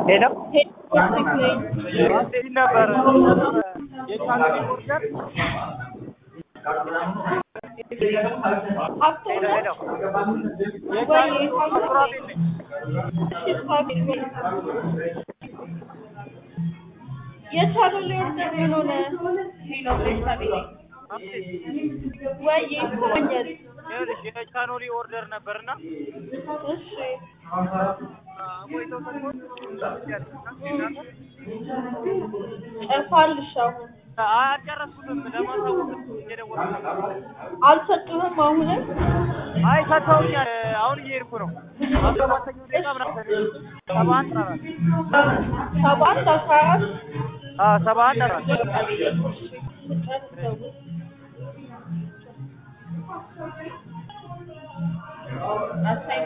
ሄሎ እንዴት ነበር የቻናል ሪፖርተር ሄሎ ሄሎ የቻናል ሱራፌል ነኝ የቻሉን ኦርደር ምን ሆነ? ወይ ይቆኛል። ይኸውልሽ የቻኖሊ ኦርደር ነበርና እሺ ቆይተው ሰጥቶን ጨርሳልሽ? አሁን አልጨረስኩትም ለማሳወቅ እየደወልኩ ነው። አልሰጡህም? አሁንም አይ ሰጥተውኛል። አሁን እየሄድኩ ነው። አሰባተኛው ደቂቃ ምናምን ሰባ አንድ አራት ሰባት አስራ አራት አዎ ሰባ አንድ አራት ስጨርስ ደውል። አሳይ